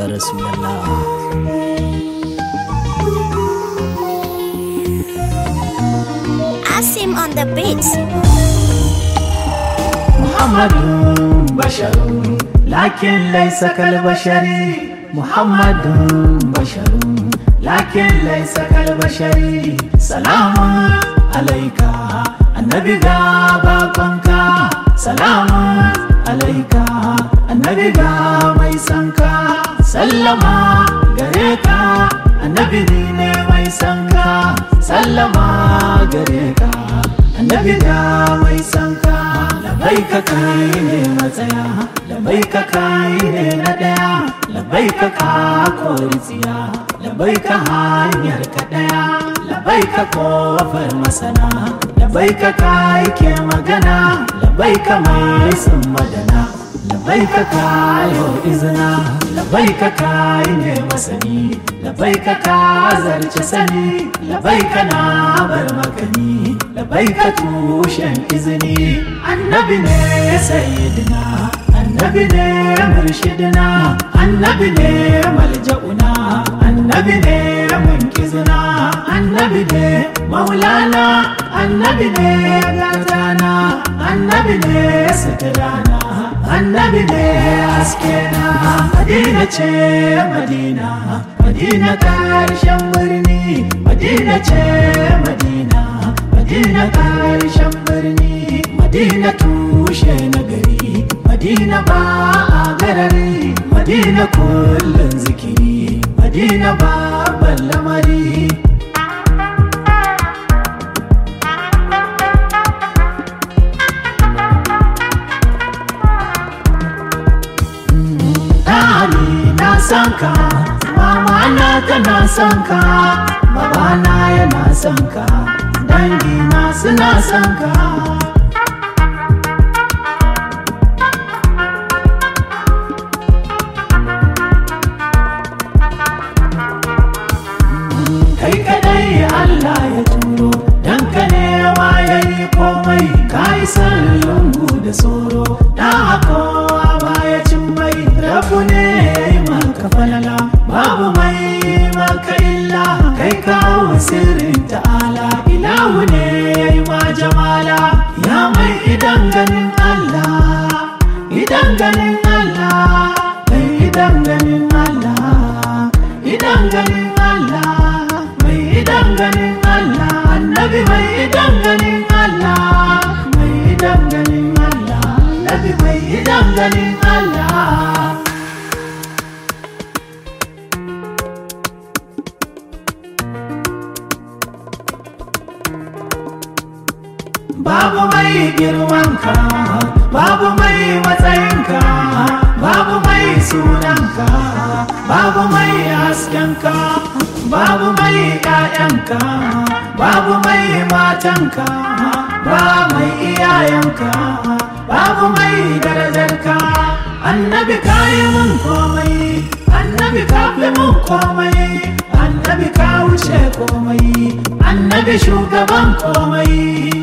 ya rasulallah Asim on the beats. محمد بشر لكن ليس كالبشر محمد بشر لكن ليس كالبشر سلام عليك النبي غابك سلام عليك النبي ميسنك سلم غريك النبي دين ميسنك سلم غريك annabi da mai sanka labai ka kai ne matsaya labai ka kai ne na daya labai ka ka kori tsiya labai ka hanyar ka daya labai ka kofar masana labai ka kai ke magana labai ka mai sun madana labai ka kayo izina labai ka kai ne masani labai ka ka zarce sani labai ka na bar makani labai ka tushen izini annabi ne sayyidina annabi ne murshidina annabi ne malja'una annabi ne munkizina annabi ne maulana annabi ne gatana annabi ne sitirana annabi ne haskena madina ce madina madina karshen birni madina ce madina madina karshen birni madina tushe na gari madina ba a garari madina kullum zikiri madina babban lamari Dani na san ka, mama na tana san ka, baba na yana san ka, dangi na suna san ka. Kai kadai Allah ya turo, dan ka ne ma ya yi komai, ka yi lungu da soro, da kowa baya cin mai, rabu ne ya yi maka falala, babu mai maka illa, kai kawo sirrin ta'ala, ilahu ne ya yi ma jamala, ya mai idan ganin Allah, idan ganin Allah, kai idan ganin Allah, idan ganin Allah, mai idan ganin Allah, annabi mai idan ganin Allah, mai idan ganin Allah, annabi mai idan ganin Allah. Babu mai girmanka, babu mai matsayinka, babu mai sunanka, babu mai haskenka, babu mai ƴaƴanka, babu mai matanka, ba mai iyayenka, babu mai darajarka. Annabi ka yi mun komai, annabi ka fi mun komai, annabi ka wuce komai, annabi shugaban komai.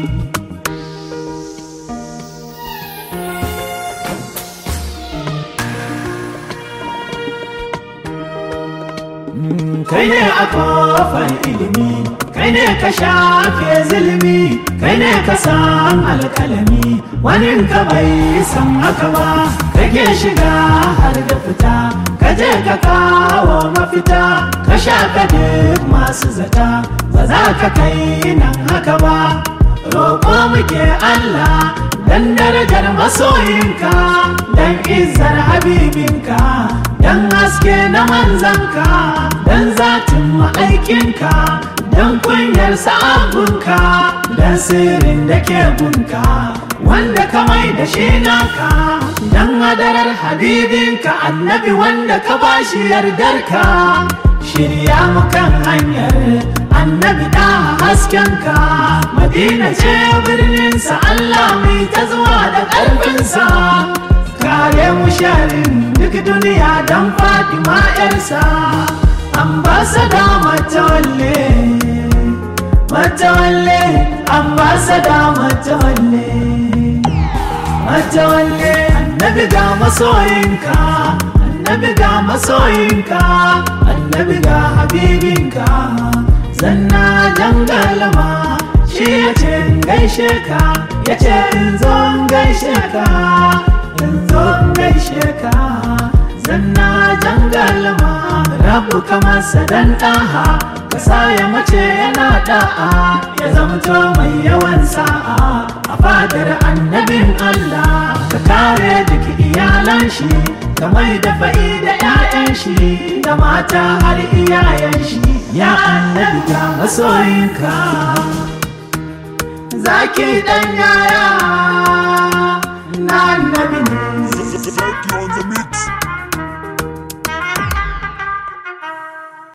kai ne a kofar ilimi kai ne ka shafe zulmi kai ne ka san alkalami wani ka bai san haka ba kake shiga har da fita ka je ka kawo mafita ka shafe duk masu zata ba za ka kai nan haka ba roƙo muke Allah dan darajar masoyinka dan izzar habibinka dan haske na manzanka dan zatin ma'aikinka dan kunyar sa'abunka dan sirrin da ke gunka wanda ka mai da shi naka dan hadarar habibinka annabi wanda ka bashi yardarka shirya mu kan hanyar annabi da haskenka madina ce birninsa Allah mai ta zuwa da ƙarfinsa kare mu sharin duk duniya don fatima yarsa ambasada matawalle matawalle ambasada matawalle matawalle annabi ga masoyinka annabi ga masoyinka annabi ga habibinka zanna jangalama shi ya ce in gaishe ka ya ce in zo in gaishe ka in zo in gaishe ka zanna jangalama rabu kamar sadan ɗaha kasa ya mace yana da'a ya zamto mai yawan sa'a a fadar annabin Allah ka kare duk iyalan shi ka mai da fa'i da 'ya'yan shi da mata har iyayen shi ya annabi ga masoyinka zaki dan yaya na annabi ne Zaki on the mix.